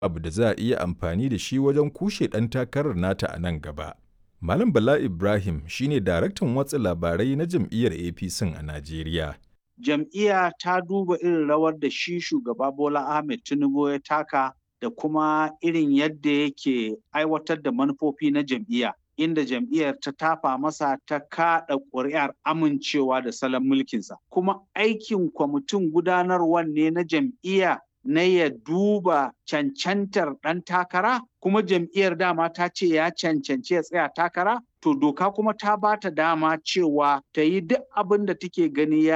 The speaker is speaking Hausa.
abu da za a iya amfani da shi wajen kushe ɗan takarar nata a nan gaba. Malam Bala Ibrahim shine daraktan watsa labarai na jam'iyyar APC a Najeriya. Jam'iyya ta duba irin rawar da shi shugaba Bola Ahmed Tinubu ya taka da kuma irin yadda yake aiwatar da manufofi na jam'iyya. Inda jam'iyyar ta tafa masa ta kaɗa ƙuri'ar amincewa da salon mulkinsa. Kuma aikin kwamitin gudanarwar ne na jam'iyya na ya duba cancantar ɗan takara kuma jam'iyyar dama ta ce ya cancanci ya tsaya takara to doka kuma ta ba ta dama cewa ta yi duk abin da take gani ya